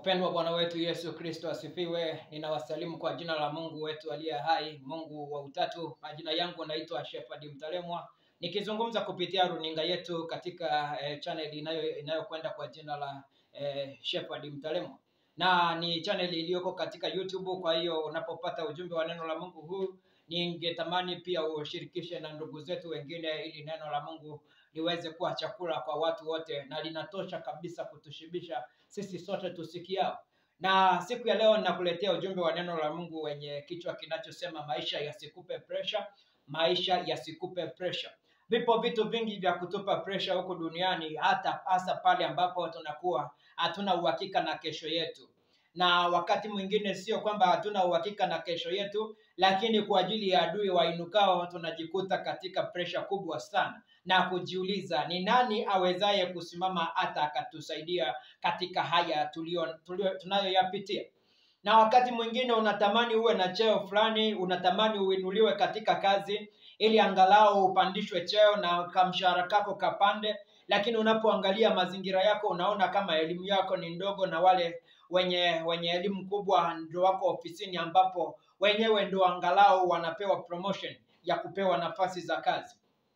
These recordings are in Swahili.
Wapendwa wa Bwana wetu Yesu Kristo asifiwe. Ninawasalimu kwa jina la Mungu wetu aliye hai, Mungu wa utatu. Majina yangu naitwa Shepherd Mtalemwa, nikizungumza kupitia runinga yetu katika eh, channel inayo inayokwenda kwa jina la eh, Shepherd Mtalemwa, na ni channel iliyoko katika YouTube. Kwa hiyo unapopata ujumbe wa neno la Mungu huu, ningetamani pia ushirikishe na ndugu zetu wengine, ili neno la Mungu liweze kuwa chakula kwa watu wote, na linatosha kabisa kutushibisha sisi sote tusikiao. Na siku ya leo ninakuletea ujumbe wa neno la Mungu wenye kichwa kinachosema maisha yasikupe pressure, maisha yasikupe pressure. Vipo vitu vingi vya kutupa pressure huku duniani, hata hasa pale ambapo tunakuwa hatuna uhakika na kesho yetu na wakati mwingine sio kwamba hatuna uhakika na kesho yetu, lakini kwa ajili ya adui wainukao tunajikuta katika presha kubwa sana na kujiuliza ni nani awezaye kusimama hata akatusaidia katika haya tulio, tulio, tunayoyapitia. Na wakati mwingine unatamani uwe na cheo fulani, unatamani uinuliwe katika kazi ili angalau upandishwe cheo na kamshahara kako kapande, lakini unapoangalia mazingira yako unaona kama elimu yako ni ndogo na wale wenye wenye elimu kubwa ndio wako ofisini ambapo wenyewe ndio angalau wanapewa promotion ya kupewa nafasi za kazi.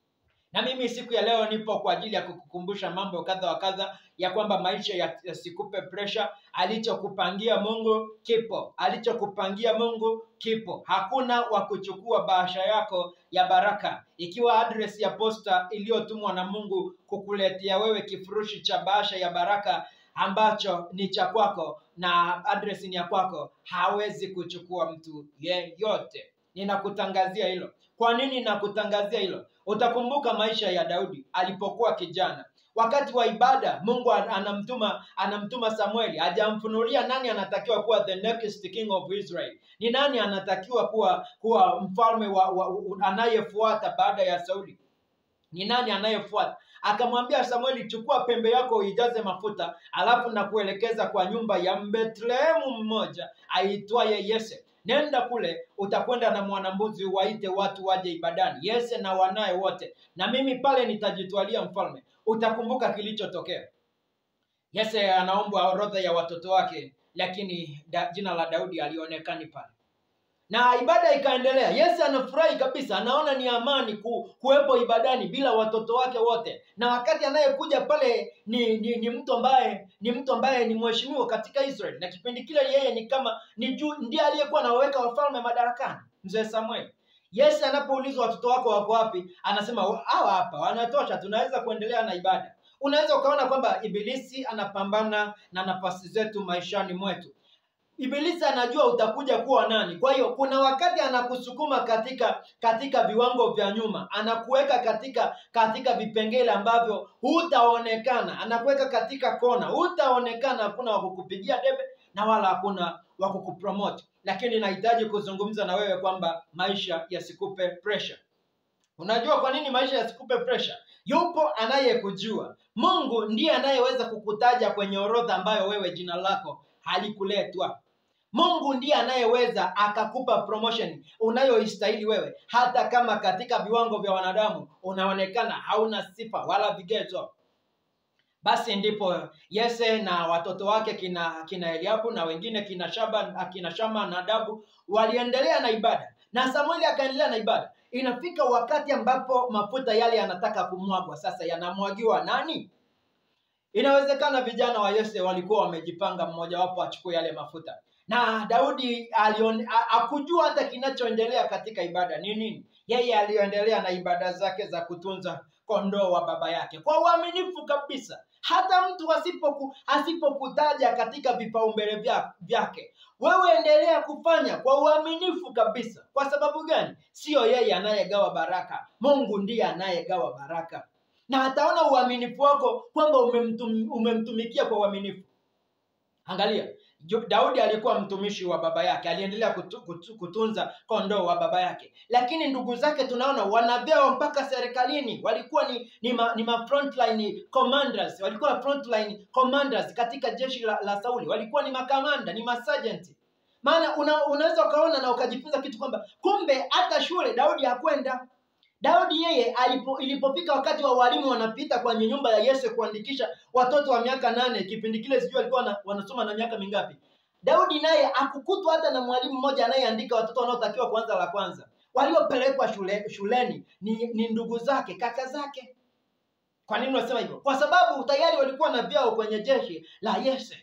Na mimi siku ya leo nipo kwa ajili ya kukukumbusha mambo kadha wa kadha ya kwamba maisha yasikupe pressure. Alichokupangia Mungu kipo, alichokupangia Mungu kipo. Hakuna wa kuchukua bahasha yako ya baraka. Ikiwa address ya posta iliyotumwa na Mungu kukuletea wewe kifurushi cha bahasha ya baraka ambacho ni cha kwako na address ni ya kwako, hawezi kuchukua mtu yeyote. Ninakutangazia hilo. Kwa nini nakutangazia hilo? Utakumbuka maisha ya Daudi alipokuwa kijana. Wakati wa ibada, Mungu anamtuma anamtuma Samueli, hajamfunulia nani anatakiwa kuwa the next king of Israel, ni nani anatakiwa kuwa kuwa mfalme wa, wa, anayefuata baada ya Sauli, ni nani anayefuata akamwambia Samueli, chukua pembe yako uijaze mafuta, alafu na kuelekeza kwa nyumba ya Bethlehemu mmoja aitwaye Yese. Nenda kule, utakwenda na mwanambuzi, waite watu waje ibadani, Yese na wanaye wote, na mimi pale nitajitwalia mfalme. Utakumbuka kilichotokea. Yese anaombwa orodha ya watoto wake, lakini da, jina la Daudi alionekani pale na ibada ikaendelea. Yesu anafurahi kabisa, anaona ni amani ku, kuwepo ibadani bila watoto wake wote, na wakati anayekuja pale ni, ni, ni mtu ambaye ni mtu ambaye ni mheshimiwa katika Israeli, na kipindi kile yeye ni kama ni juu, ndiye aliyekuwa anaweka wafalme madarakani, mzee Samuel. Yesu anapoulizwa watoto wako wako wapi, anasema hawa hapa, wanatosha, tunaweza kuendelea na ibada. Unaweza ukaona kwamba ibilisi anapambana na nafasi zetu maishani mwetu. Ibilisi anajua utakuja kuwa nani. Kwa hiyo kuna wakati anakusukuma katika katika viwango vya nyuma, anakuweka katika katika vipengele ambavyo hutaonekana, anakuweka katika kona, hutaonekana, hakuna wa kukupigia debe na wala hakuna wa kukupromote. Lakini nahitaji kuzungumza na wewe kwamba maisha yasikupe pressure. Unajua kwa nini maisha yasikupe pressure? Yupo anayekujua. Mungu ndiye anayeweza kukutaja kwenye orodha ambayo wewe jina lako halikuletwa. Mungu ndiye anayeweza akakupa promotion unayoistahili wewe, hata kama katika viwango vya wanadamu unaonekana hauna sifa wala vigezo. Basi ndipo Yese na watoto wake kina kina Eliabu na wengine kina Shaba, kina Shama na Adabu waliendelea na ibada, na Samueli akaendelea na ibada. Inafika wakati ambapo mafuta yale yanataka kumwagwa. Sasa yanamwagiwa nani? Inawezekana vijana wa Yese walikuwa wamejipanga, mmojawapo achukue yale mafuta, na Daudi alion, akujua hata kinachoendelea katika ibada ni nini. Yeye aliendelea na ibada zake za kutunza kondoo wa baba yake kwa uaminifu kabisa, hata mtu asipoku, asipokutaja katika vipaumbele vya, vyake wewe endelea kufanya kwa uaminifu kabisa. Kwa sababu gani? Siyo yeye anayegawa baraka, Mungu ndiye anayegawa baraka na ataona uaminifu wako kwamba umemtum, umemtumikia kwa uaminifu. Angalia, Daudi alikuwa mtumishi wa baba yake, aliendelea kutu, kutu, kutunza kondoo wa baba yake, lakini ndugu zake tunaona wana vyeo mpaka serikalini. Walikuwa ni ni ma, ni ma frontline commanders, walikuwa frontline commanders katika jeshi la, la Sauli, walikuwa ni makamanda, ni masajenti. Maana una, unaweza ukaona na ukajifunza kitu kwamba kumbe hata shule Daudi hakwenda Daudi yeye alipo, ilipofika wakati wa walimu wanapita kwenye nyumba ya Yese kuandikisha watoto wa miaka nane, kipindi kile sijui alikuwa na, wanasoma na miaka mingapi. Daudi naye akukutwa hata na mwalimu mmoja anayeandika watoto wanaotakiwa kuanza la kwanza. Waliopelekwa shule, shuleni ni, ni ndugu zake, kaka zake. Kwa nini unasema hivyo? Kwa sababu tayari walikuwa na vyao kwenye jeshi la Yese.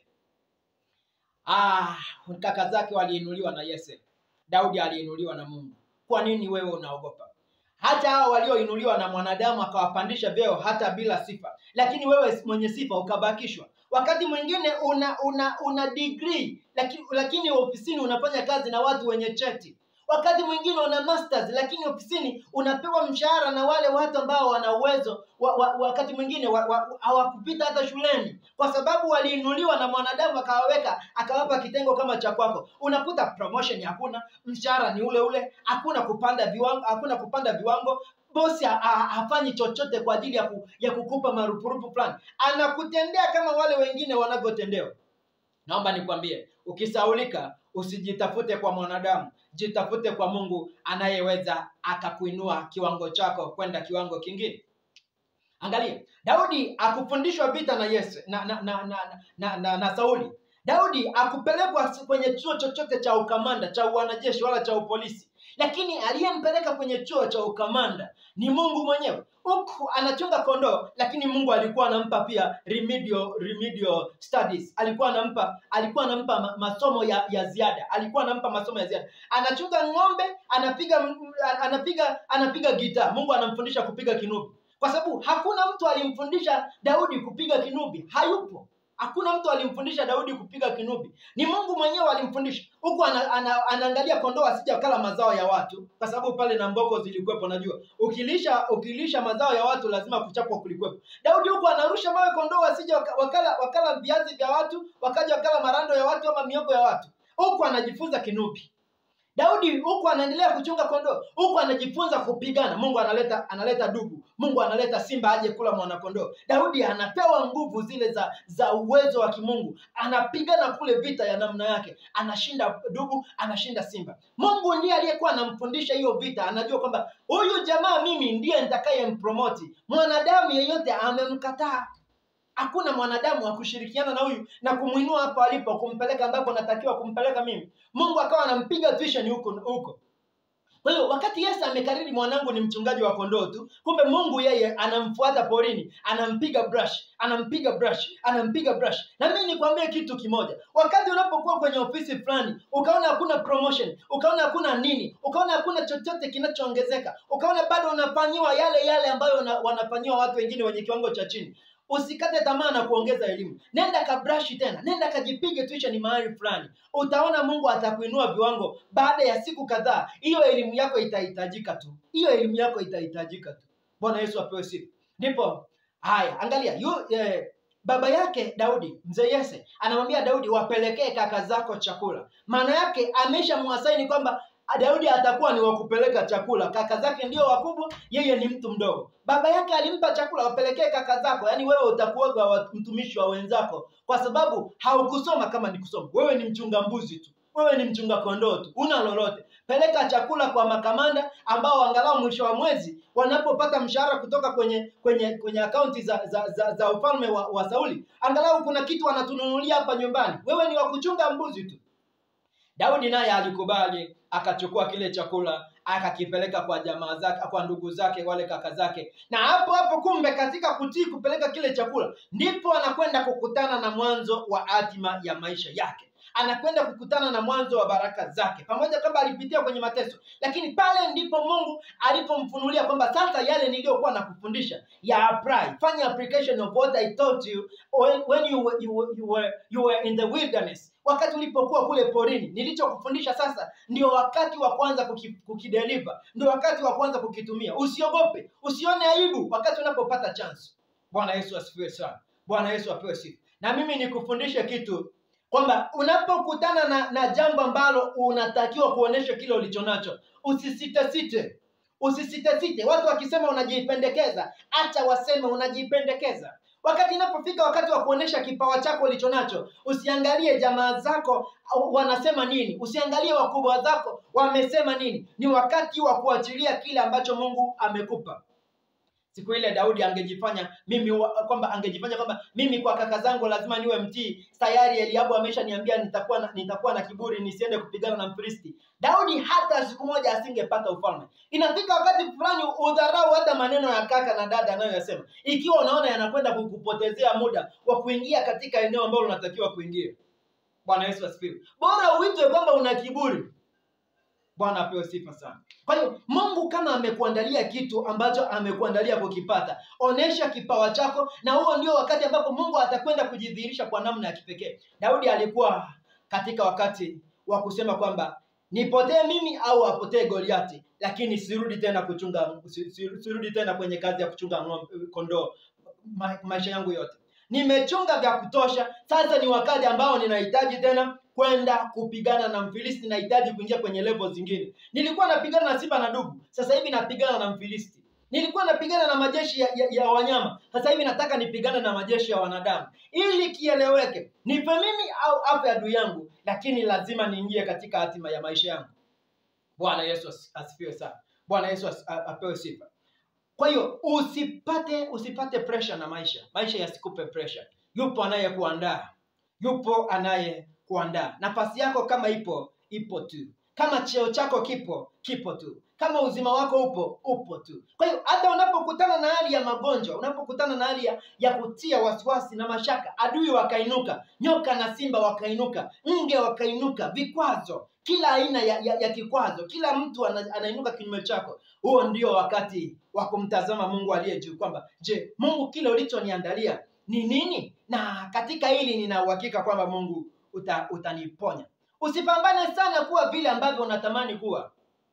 Ah, kaka zake waliinuliwa na Yese. Daudi aliinuliwa na Mungu. Kwa nini wewe unaogopa? Hata hao walioinuliwa na mwanadamu akawapandisha vyeo hata bila sifa, lakini wewe mwenye sifa ukabakishwa. Wakati mwingine una una una degree lakini, lakini ofisini unafanya kazi na watu wenye cheti. Wakati mwingine una masters lakini ofisini unapewa mshahara na wale watu ambao wana uwezo wa, wa, wakati mwingine wa- wa- hawakupita hata shuleni, kwa sababu waliinuliwa na mwanadamu akawaweka akawapa kitengo kama cha kwako. Unakuta promotion hakuna, mshahara ni ule ule, hakuna kupanda viwango, hakuna kupanda viwango bosi ha- ha- hafanyi chochote kwa ajili ya, ku, ya kukupa marupurupu fulani, anakutendea kama wale wengine wanavyotendewa. Naomba nikwambie, ukisaulika usijitafute kwa mwanadamu, jitafute kwa Mungu anayeweza akakuinua kiwango chako kwenda kiwango kingine. Angalia, Daudi akufundishwa vita na Yese na na na, na, na, na, na Sauli. Daudi akupelekwa kwenye chuo chochote cha ukamanda cha wanajeshi wala cha upolisi, lakini aliyempeleka kwenye chuo cha ukamanda ni Mungu mwenyewe. Huku anachunga kondoo, lakini Mungu alikuwa anampa pia remedial, remedial studies. Alikuwa anampa alikuwa anampa ma- masomo ya, ya ziada, alikuwa anampa masomo ya ziada. Anachunga ng'ombe, anapiga m- anapiga anapiga gitaa. Mungu anamfundisha kupiga kinubi, kwa sababu hakuna mtu alimfundisha Daudi kupiga kinubi, hayupo. Hakuna mtu alimfundisha Daudi kupiga kinubi, ni Mungu mwenyewe alimfundisha. Huku ana, ana, anaangalia kondoo asije wakala mazao ya watu, kwa sababu pale na mboko zilikuwepo. Najua ukilisha ukilisha mazao ya watu lazima kuchapwa kulikuwepo. Daudi huku anarusha mawe kondoo wasije waka- wakala wakala viazi vya watu, wakaja wakala marando ya watu ama miogo ya watu. Huku anajifunza kinubi. Daudi huku anaendelea kuchunga kondoo, huku anajifunza kupigana. Mungu analeta analeta dubu, Mungu analeta simba aje kula mwanakondoo. Daudi anapewa nguvu zile za za uwezo wa kimungu, anapigana kule vita ya namna yake, anashinda dubu, anashinda simba. Mungu ndiye aliyekuwa anamfundisha hiyo vita, anajua kwamba huyu jamaa mimi ndiye nitakayempromoti. Mwanadamu yeyote amemkataa hakuna mwanadamu wa kushirikiana na huyu na kumwinua hapo alipo kumpeleka ambapo natakiwa kumpeleka mimi mungu akawa anampiga tuition huko huko kwa hiyo wakati yesu amekariri mwanangu ni mchungaji wa kondoo tu kumbe mungu yeye anamfuata porini anampiga brush anampiga brush anampiga brush na mimi nikwambie kitu kimoja wakati unapokuwa kwenye ofisi fulani ukaona hakuna promotion ukaona hakuna nini ukaona hakuna chochote kinachoongezeka ukaona bado unafanyiwa yale yale ambayo una- wanafanyiwa watu wengine wenye kiwango cha chini usikate tamaa na kuongeza elimu nenda kabrashi tena nenda kajipige tuition mahali fulani utaona mungu atakuinua viwango baada ya siku kadhaa hiyo elimu yako itahitajika tu hiyo elimu yako itahitajika tu bwana yesu apewe sifa ndipo haya angalia yu, eh, baba yake daudi mzee yese anamwambia daudi wapelekee kaka zako chakula maana yake ameshamwasaini kwamba daudi atakuwa ni wakupeleka chakula kaka zake ndio wakubwa yeye ni mtu mdogo baba yake alimpa chakula wapelekee kaka zako yaani wewe utakuwaga wa- mtumishi wa wenzako kwa sababu haukusoma kama ni kusoma wewe ni mchunga mbuzi tu wewe ni mchunga kondoo tu una lolote peleka chakula kwa makamanda ambao angalau mwisho wa mwezi wanapopata mshahara kutoka kwenye kwenye kwenye akaunti za za, za, za ufalme wa, wa sauli angalau kuna kitu wanatununulia hapa nyumbani wewe ni wa kuchunga mbuzi tu Daudi naye alikubali, akachukua kile chakula akakipeleka kwa jamaa zake, kwa ndugu zake, wale kaka zake, na hapo hapo, kumbe katika kutii kupeleka kile chakula, ndipo anakwenda kukutana na mwanzo wa hatima ya maisha yake anakwenda kukutana na mwanzo wa baraka zake, pamoja kwamba alipitia kwenye mateso, lakini pale ndipo Mungu alipomfunulia kwamba sasa yale niliyokuwa nakufundisha ya apply, fanya application of what I taught you when, when you, were, you, were, you, were, you were in the wilderness, wakati ulipokuwa kule porini. Nilichokufundisha sasa ndio wakati wa kwanza kuki, kukideliver, ndio wakati wa kwanza kukitumia. Usiogope, usione aibu wakati unapopata chance. Bwana Yesu asifiwe sana. Bwana Yesu apewe sifa. Na mimi nikufundishe kitu kwamba unapokutana na, na jambo ambalo unatakiwa kuonesha kile ulicho nacho, usisitesite, usisitesite. Watu wakisema unajipendekeza, acha waseme unajipendekeza. wakati inapofika wakati wa kuonesha kipawa chako ulicho nacho usiangalie jamaa zako au wanasema nini usiangalie wakubwa zako wamesema nini ni wakati wa kuachilia kile ambacho mungu amekupa siku ile daudi angejifanya mimi wa- kwamba angejifanya kwamba mimi kwa kaka zangu lazima niwe mtii tayari eliabu ameshaniambia nitakuwa na, nitakuwa na kiburi nisiende kupigana na mfilisti daudi hata siku moja asingepata ufalme inafika wakati fulani udharau hata maneno ya kaka na dada anayoyasema ikiwa unaona yanakwenda kukupotezea muda wa kuingia katika eneo ambalo unatakiwa kuingia bwana yesu asifiwe bora uitwe kwamba una kiburi bwana apewe sifa sana kwa hiyo mungu kama amekuandalia kitu ambacho amekuandalia kukipata onesha kipawa chako na huo ndio wakati ambapo mungu atakwenda kujidhihirisha kwa namna ya kipekee daudi alikuwa katika wakati wa kusema kwamba nipotee mimi au apotee goliati lakini sirudi tena kuchunga si- si- sirudi tena kwenye kazi ya kuchunga ng'ombe- kondoo ma, maisha yangu yote nimechunga vya kutosha sasa ni wakati ambao ninahitaji tena kwenda kupigana na mfilisti nahitaji kuingia kwenye level zingine nilikuwa napigana na simba na dubu sasa hivi napigana na mfilisti nilikuwa napigana na majeshi ya, ya, ya wanyama sasa hivi nataka nipigane na majeshi ya wanadamu ili kieleweke nife mimi au afe adui yangu lakini lazima niingie katika hatima ya maisha yangu bwana yesu as- asifiwe sana bwana yesu as- a- apewe sifa kwa hiyo usipate usipate pressure na maisha maisha yasikupe pressure yupo anayekuandaa yupo anayekuandaa nafasi yako kama ipo ipo tu kama cheo chako kipo kipo tu kama uzima wako upo upo tu kwa hiyo hata unapokutana na hali ya magonjwa unapokutana na hali ya, ya kutia wasiwasi na mashaka adui wakainuka nyoka na simba wakainuka nge wakainuka vikwazo kila aina ya, ya, ya kikwazo kila mtu ana, anainuka kinyume chako huo ndio wakati wa kumtazama mungu aliye juu kwamba je mungu kile ulichoniandalia ni nini na katika hili nina uhakika kwamba mungu uta, utaniponya usipambane sana kuwa vile ambavyo unatamani kuwa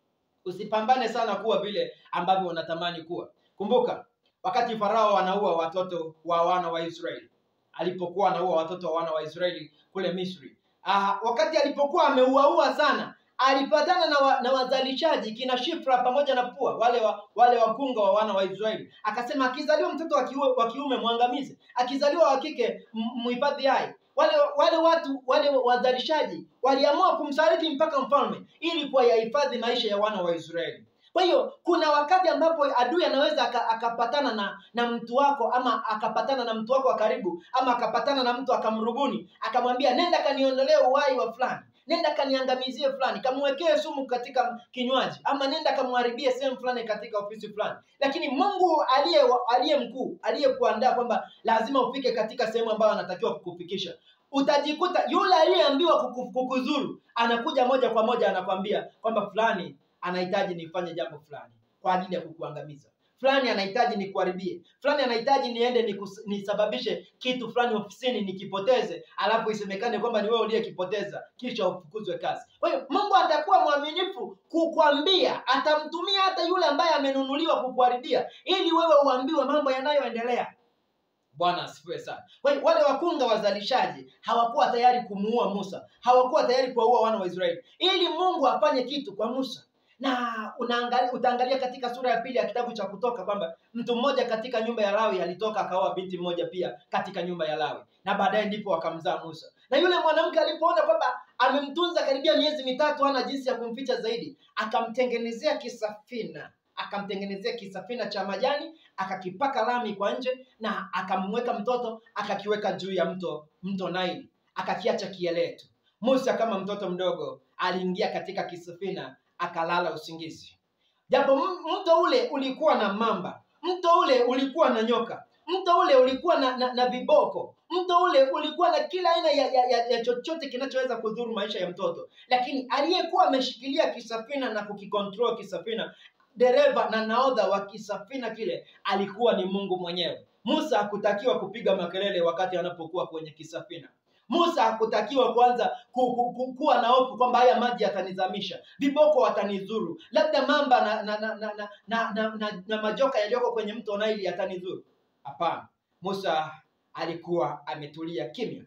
usipambane sana kuwa vile ambavyo unatamani kuwa kumbuka wakati farao anaua watoto wa wana wa israeli alipokuwa anaua watoto wa wana wa israeli kule misri ah, wakati alipokuwa ameuaua sana alipatana na, wa, na wazalishaji kina shifra pamoja na pua wale wa, wale wakunga wa wana wa israeli akasema akizaliwa mtoto wa kiume, wa kiume mwangamize akizaliwa wa kike m- mhifadhi hai wale wale watu wale wazalishaji waliamua kumsaliti mpaka mfalme ili kuwayahifadhi maisha ya wana wa israeli kwa hiyo kuna wakati ambapo adui anaweza aka- akapatana na na mtu wako ama akapatana na mtu wako wa karibu ama akapatana na mtu akamrubuni akamwambia nenda kaniondolee uhai wa fulani nenda kaniangamizie fulani kamwekee sumu katika kinywaji ama nenda kamharibie sehemu fulani katika ofisi fulani lakini mungu aliye aliye mkuu aliyekuandaa kwamba lazima ufike katika sehemu ambayo anatakiwa kukufikisha utajikuta yule aliyeambiwa kuku- kukuzuru anakuja moja kwa moja anakwambia kwamba fulani anahitaji nifanye jambo fulani kwa ajili ya kukuangamiza fulani anahitaji nikuharibie fulani anahitaji niende nikus, nisababishe kitu fulani ofisini nikipoteze alafu isemekane kwamba ni wewe uliyekipoteza kisha ufukuzwe kazi kwa hiyo mungu atakuwa mwaminifu kukwambia atamtumia hata yule ambaye amenunuliwa kukuharibia ili wewe uambiwe mambo yanayoendelea bwana asifiwe sana kwa hiyo wale wakunga wazalishaji hawakuwa tayari kumuua musa hawakuwa tayari kuwaua wana wa israeli ili mungu afanye kitu kwa musa na unaangalia utaangalia katika sura ya pili ya kitabu cha kutoka kwamba mtu mmoja katika nyumba ya lawi alitoka akaoa binti mmoja pia katika nyumba ya lawi na baadaye ndipo wakamzaa musa na yule mwanamke alipoona kwamba amemtunza karibia miezi mitatu hana jinsi ya kumficha zaidi akamtengenezea kisafina akamtengenezea kisafina cha majani akakipaka lami kwa nje na akamweka mtoto akakiweka juu ya mto mto naili akakiacha kielee tu musa kama mtoto mdogo aliingia katika kisafina akalala usingizi japo m- mto ule ulikuwa na mamba mto ule ulikuwa na nyoka mto ule ulikuwa na, na, na viboko mto ule ulikuwa na kila aina ya, ya, ya, ya chochote kinachoweza kudhuru maisha ya mtoto lakini aliyekuwa ameshikilia kisafina na kukikontrol kisafina dereva na naodha wa kisafina kile alikuwa ni mungu mwenyewe musa hakutakiwa kupiga makelele wakati anapokuwa kwenye kisafina musa hakutakiwa kwanza ku, ku, ku, kuwa na hofu kwamba haya maji yatanizamisha viboko watanizuru labda mamba na na na na, na, na, na, na, na majoka yaliyoko kwenye mto naili yatanizuru hapana musa alikuwa ametulia kimya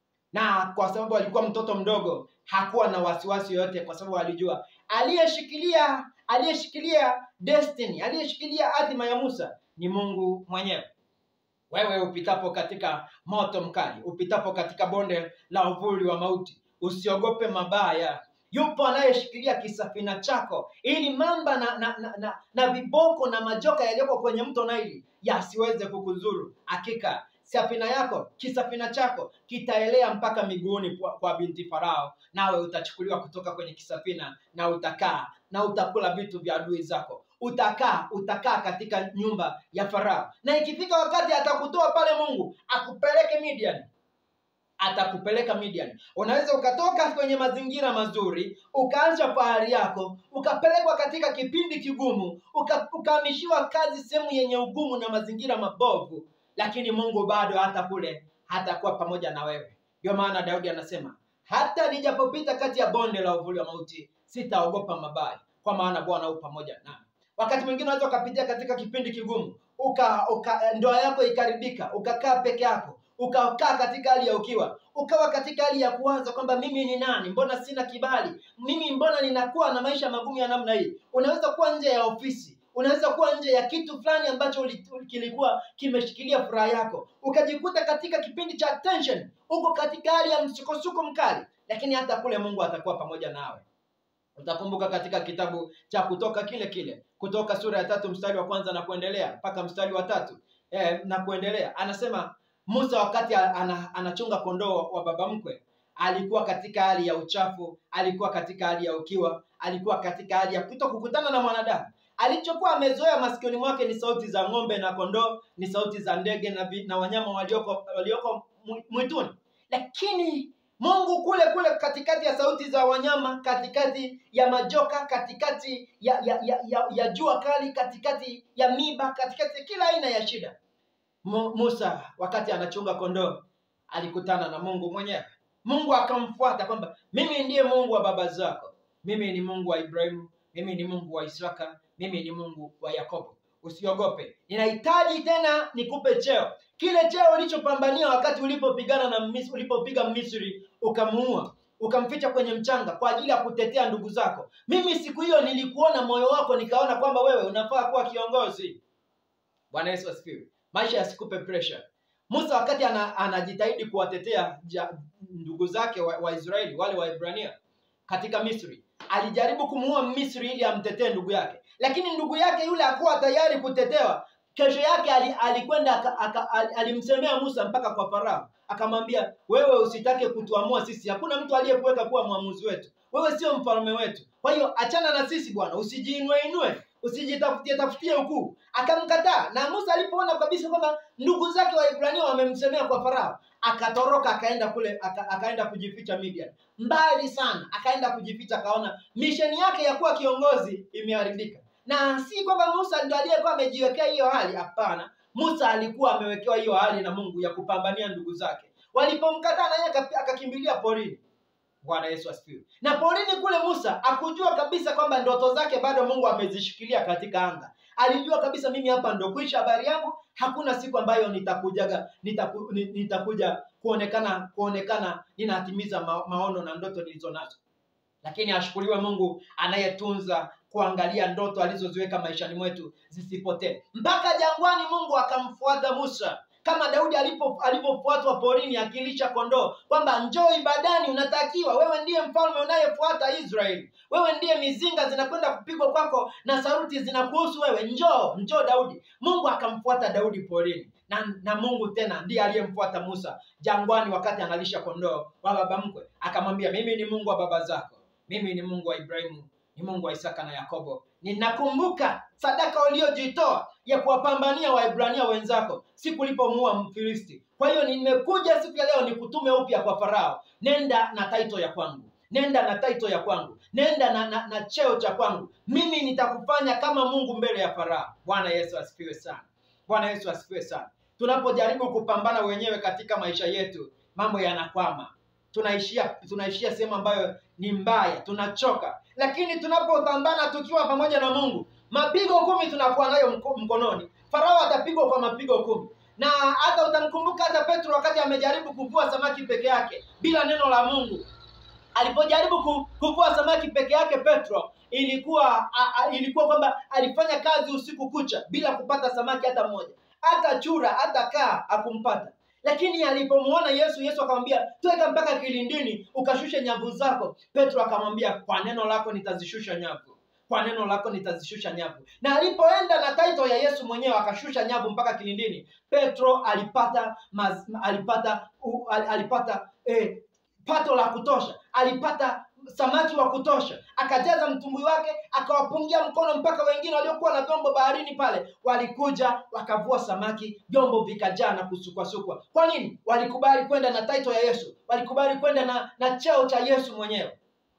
na kwa sababu alikuwa mtoto mdogo hakuwa na wasiwasi yoyote kwa sababu alijua aliyeshikilia aliyeshikilia destiny aliyeshikilia hatima ya musa ni mungu mwenyewe wewe upitapo katika moto mkali upitapo katika bonde la uvuli wa mauti usiogope mabaya yupo anayeshikilia kisafina chako ili mamba na na, na, na, na viboko na majoka yaliyoko kwenye mto naili yasiweze kukuzuru hakika safina yako kisafina chako kitaelea mpaka miguuni kwa, kwa binti farao nawe utachukuliwa kutoka kwenye kisafina na utakaa na utakula vitu vya adui zako utakaa utakaa katika nyumba ya farao na ikifika wakati atakutoa pale mungu akupeleke midian atakupeleka Midian. Unaweza ukatoka kwenye mazingira mazuri, ukaanza fahari yako, ukapelekwa katika kipindi kigumu, uka, ukahamishiwa kazi sehemu yenye ugumu na mazingira mabovu, lakini Mungu bado hata kule hatakuwa pamoja na wewe. Ndio maana Daudi anasema hata nijapopita kati ya bonde la uvuli wa mauti, sitaogopa mabaya, kwa maana Bwana u pamoja nami. Wakati mwingine unaweza ukapitia katika kipindi kigumu, uka, uka ndoa yako ikaribika, ukakaa peke yako ukakaa katika hali ya ukiwa, ukawa katika hali ya kuanza kwamba mimi ni nani, mbona sina kibali, mimi mbona ninakuwa na maisha magumu ya namna hii. Unaweza kuwa nje ya ofisi, unaweza kuwa nje ya kitu fulani ambacho uli- kilikuwa kimeshikilia furaha yako, ukajikuta katika kipindi cha tension, uko katika hali ya msukosuko mkali, lakini hata kule Mungu atakuwa pamoja nawe. Utakumbuka katika kitabu cha Kutoka kile kile, Kutoka sura ya tatu mstari wa kwanza na kuendelea mpaka mstari wa tatu eh, na kuendelea, anasema Musa wakati ana, anachunga kondoo wa baba mkwe alikuwa katika hali ya uchafu, alikuwa katika hali ya ukiwa, alikuwa katika hali ya kuto kukutana na mwanadamu. Alichokuwa amezoea masikioni mwake ni sauti za ng'ombe na kondoo, ni sauti za ndege na, vi- na wanyama walioko walioko mwi- mwituni. Lakini Mungu kule kule katikati ya sauti za wanyama, katikati ya majoka, katikati ya ya, ya, ya, ya jua kali, katikati ya miba, katikati ya kila aina ya shida Mu- Musa wakati anachunga kondoo alikutana na Mungu mwenyewe. Mungu akamfuata kwamba mimi ndiye Mungu wa baba zako, mimi ni Mungu wa Ibrahimu, mimi ni Mungu wa Isaka, mimi ni Mungu wa Yakobo. Usiogope, ninahitaji tena nikupe cheo, kile cheo ulichopambania wakati ulipopigana na Misri, ulipopiga Misri ukamuua ukamficha kwenye mchanga kwa ajili ya kutetea ndugu zako. Mimi siku hiyo nilikuona moyo wako, nikaona kwamba wewe unafaa kuwa kiongozi. Bwana Yesu asifiwe. Maisha yasikupe pressure. Musa wakati ana, anajitahidi kuwatetea ja, ndugu zake wa, wa Israeli wale wa Ibrania katika Misri, alijaribu kumuua Misri ili amtetee ndugu yake, lakini ndugu yake yule hakuwa tayari kutetewa. Kesho yake ali- alikwenda aka- aka- ali- alimsemea Musa mpaka kwa Farao, akamwambia wewe usitake kutuamua sisi, hakuna mtu aliyekuweka kuwa mwamuzi wetu, wewe sio mfalme wetu. Kwa hiyo achana na sisi bwana, usijiinue inue, usijitafutie tafutie ukuu. Akamkataa, na Musa alipoona kabisa kwamba ndugu zake wa Ibrania wamemsemea kwa Farao, akatoroka akaenda kule aka, akaenda kujificha Midian, mbali sana, akaenda kujificha, akaona misheni yake ya kuwa kiongozi imeharibika. Na si kwamba Musa ndio aliyekuwa amejiwekea hiyo hali, hapana. Musa alikuwa amewekewa hiyo hali na Mungu ya kupambania ndugu zake. Walipomkataa naye aka- akakimbilia porini. Bwana Yesu asifiwe. Na porini kule Musa akujua kabisa kwamba ndoto zake bado Mungu amezishikilia katika anga. Alijua kabisa mimi hapa ndo kuisha habari yangu, hakuna siku ambayo nitakujaga nitaku, ni- nitakuja kuonekana kuonekana ninatimiza ma, maono na ndoto nilizo nazo. Lakini ashukuriwe Mungu anayetunza kuangalia ndoto alizoziweka maishani mwetu zisipotee. Mpaka jangwani Mungu akamfuata Musa kama Daudi alipo alipofuatwa porini akilisha kondoo, kwamba njoo ibadani, unatakiwa wewe ndiye mfalme unayefuata Israeli, wewe ndiye mizinga zinakwenda kupigwa kwako na sauti zinakuhusu wewe, njoo njoo Daudi. Mungu akamfuata Daudi porini na, na Mungu tena ndiye aliyemfuata Musa jangwani wakati analisha kondoo wa baba mkwe, akamwambia mimi ni Mungu wa baba zako, mimi ni Mungu wa Ibrahimu, ni Mungu wa Isaka na Yakobo. Ninakumbuka sadaka uliyojitoa ya kuwapambania Waebrania wenzako siku ulipomuua Mfilisti. Kwa hiyo nimekuja siku ya leo nikutume upya kwa Farao, nenda na taito ya kwangu, nenda na taito ya kwangu, nenda na, na, na cheo cha kwangu. Mimi nitakufanya kama Mungu mbele ya Farao. Bwana Yesu asifiwe sana. Bwana Yesu asifiwe sana. Tunapojaribu kupambana wenyewe katika maisha yetu, mambo yanakwama tunaishia tunaishia sehemu ambayo ni mbaya, tunachoka. Lakini tunapopambana tukiwa pamoja na Mungu, mapigo kumi tunakuwa nayo mko- mkononi. Farao atapigwa kwa mapigo kumi, na hata utamkumbuka hata Petro wakati amejaribu kuvua samaki peke yake bila neno la Mungu. Alipojaribu ku- kuvua samaki peke yake Petro, ilikuwa a, a, ilikuwa kwamba alifanya kazi usiku kucha bila kupata samaki hata mmoja hata chura hata kaa akumpata lakini alipomuona yesu yesu akamwambia tweka mpaka kilindini ukashushe nyavu zako petro akamwambia kwa neno lako nitazishusha nyavu kwa neno lako nitazishusha nyavu na alipoenda na taito ya yesu mwenyewe akashusha nyavu mpaka kilindini petro alipata maz, alipata u, al, alipata eh, pato la kutosha alipata samaki wa kutosha akajaza mtumbwi wake akawapungia mkono mpaka wengine waliokuwa na vyombo baharini pale walikuja wakavua samaki vyombo vikajaa na kusukwasukwa kwa nini walikubali kwenda na taito ya yesu walikubali kwenda na na cheo cha yesu mwenyewe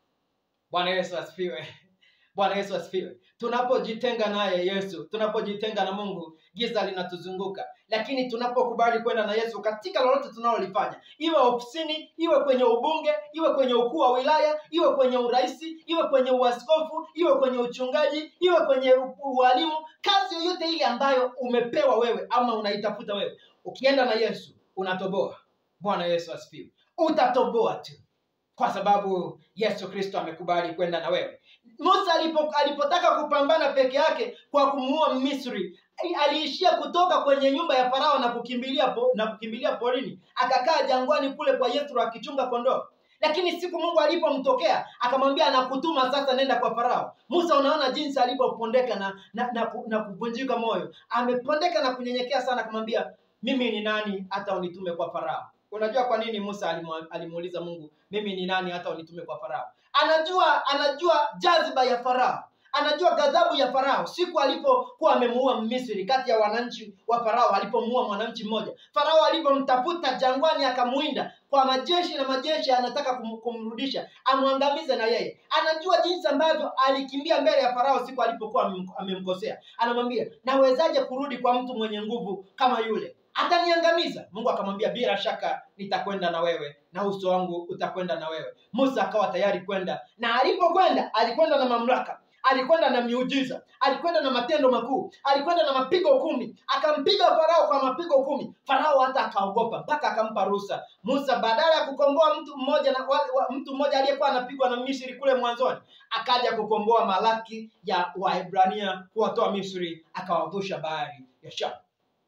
bwana yesu asifiwe bwana yesu asifiwe tunapojitenga naye yesu tunapojitenga na mungu giza linatuzunguka lakini tunapokubali kwenda na yesu katika lolote tunalolifanya iwe ofisini iwe kwenye ubunge iwe kwenye ukuu wa wilaya iwe kwenye urahisi iwe kwenye uaskofu iwe kwenye uchungaji iwe kwenye u- ualimu kazi yoyote ile ambayo umepewa wewe ama unaitafuta wewe ukienda na yesu unatoboa bwana yesu asifiwe utatoboa tu kwa sababu yesu kristo amekubali kwenda na wewe musa alipo, alipotaka kupambana peke yake kwa kumuua misri aliishia kutoka kwenye nyumba ya farao na kukimbilia po, na kukimbilia porini akakaa jangwani kule kwa yethro akichunga kondoo lakini siku mungu alipomtokea akamwambia nakutuma sasa nenda kwa farao musa unaona jinsi alivyopondeka na na, na, ku- na kuvunjika moyo amepondeka na kunyenyekea sana akamwambia mimi ni nani hata unitume kwa farao unajua kwa nini musa alimu- alimuuliza mungu mimi ni nani hata unitume kwa farao anajua anajua jaziba ya farao anajua ghadhabu ya farao siku alipokuwa amemuua misri kati ya wananchi wa farao alipomuua mwananchi mmoja farao alipomtafuta jangwani akamuinda kwa majeshi na majeshi anataka kum, kumrudisha amwangamize na yeye anajua jinsi ambavyo alikimbia mbele ya farao siku alipokuwa amem- amemkosea anamwambia nawezaje kurudi kwa mtu mwenye nguvu kama yule ataniangamiza mungu akamwambia bila shaka nitakwenda na wewe na uso wangu utakwenda na wewe musa akawa tayari kwenda na alipokwenda alikwenda na mamlaka alikwenda na miujiza alikwenda na matendo makuu alikwenda na mapigo kumi akampiga farao kwa mapigo kumi farao hata akaogopa mpaka akampa ruhusa musa badala ya kukomboa mtu mmoja na wa, wa, mtu mmoja aliyekuwa anapigwa na misri kule mwanzoni akaja kukomboa malaki ya waebrania kuwatoa misri akawavusha bahari ya shamu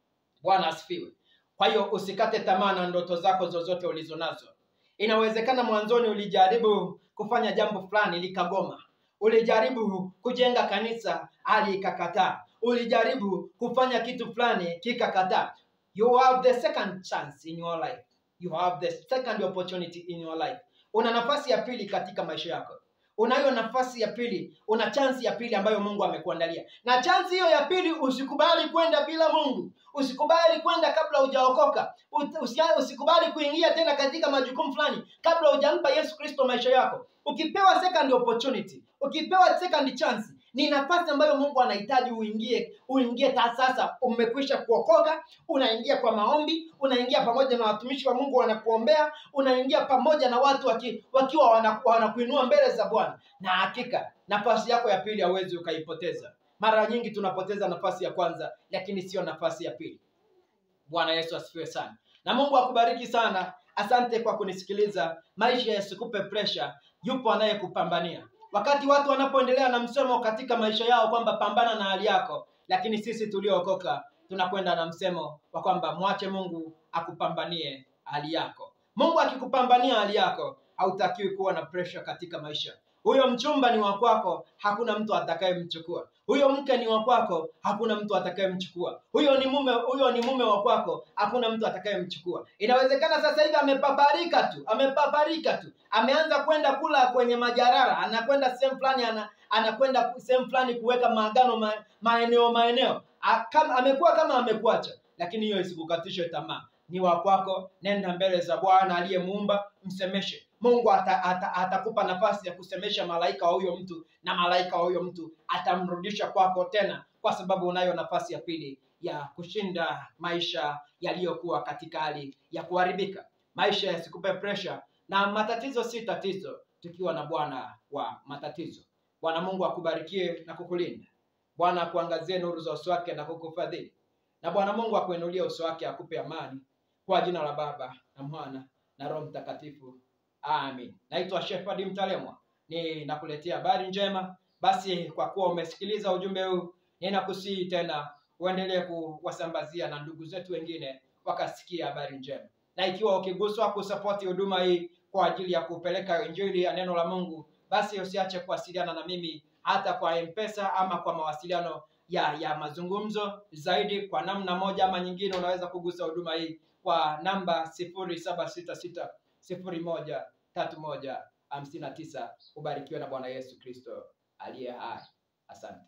bwana asifiwe kwa hiyo usikate tamaa na ndoto zako zozote ulizo nazo inawezekana mwanzoni ulijaribu kufanya jambo fulani likagoma ulijaribu kujenga kanisa hali ikakataa ulijaribu kufanya kitu fulani kikakataa you have the second chance in your life you have the second opportunity in your life una nafasi ya pili katika maisha yako unayo nafasi ya pili una chansi ya pili ambayo mungu amekuandalia na chansi hiyo ya pili usikubali kwenda bila mungu usikubali kwenda kabla hujaokoka Ut- usia- usikubali kuingia tena katika majukumu fulani kabla hujampa yesu kristo maisha yako ukipewa second opportunity ukipewa second chance ni nafasi ambayo mungu anahitaji uingie uingie ta sasa umekwisha kuokoka unaingia kwa maombi unaingia pamoja na watumishi wa mungu wanakuombea unaingia pamoja na watu waki, wakiwa wana- wanakuinua mbele za bwana na hakika nafasi yako ya pili hauwezi ukaipoteza mara nyingi tunapoteza nafasi ya kwanza lakini sio nafasi ya pili bwana yesu asifiwe sana na mungu akubariki sana asante kwa kunisikiliza maisha yasikupe presha yupo anayekupambania wakati watu wanapoendelea na msemo katika maisha yao kwamba pambana na hali yako lakini sisi tuliookoka tunakwenda na msemo wa kwamba mwache mungu akupambanie hali yako mungu akikupambania hali yako hautakiwi kuwa na presha katika maisha huyo mchumba ni wa kwako hakuna mtu atakayemchukua huyo mke ni wa kwako hakuna mtu atakayemchukua huyo ni mume huyo ni mume wa kwako hakuna mtu atakayemchukua inawezekana sasa hivi amepaparika tu amepaparika tu ameanza kwenda kula kwenye majarara anakwenda sehemu fulani ana, anakwenda sehemu fulani kuweka maagano ma, maeneo maeneo A- kama- amekuwa kama amekuacha lakini hiyo isikukatishe tamaa ni wa kwako nenda mbele za bwana aliyemuumba msemeshe mungu atakupa ata, ata atakupa nafasi ya kusemesha malaika wa huyo mtu na malaika wa huyo mtu atamrudisha kwako tena kwa sababu unayo nafasi ya pili ya kushinda maisha yaliyokuwa katika hali ya kuharibika maisha yasikupe presha na matatizo si tatizo tukiwa na bwana wa matatizo bwana mungu akubarikie na kukulinda bwana akuangazie nuru za uso wake na kukufadhili na bwana mungu akuinulie uso wake akupe amani kwa jina la baba na mwana na roho mtakatifu amin naitwa shefadi mtalemwa ni nakuletea habari njema basi kwa kuwa umesikiliza ujumbe huu ninakusihi tena uendelee kuwasambazia na ndugu zetu wengine wakasikia habari njema. Na ikiwa ukiguswa kusapoti huduma hii kwa ajili ya kupeleka injili ya neno la Mungu, basi usiache kuwasiliana na mimi hata kwa M-Pesa ama kwa mawasiliano ya ya mazungumzo zaidi. Kwa namna moja ama nyingine, unaweza kugusa huduma hii kwa namba sifuri saba sita sita sifuri moja tatu moja hamsini na tisa. Ubarikiwe na Bwana Yesu Kristo aliye hai. Asante.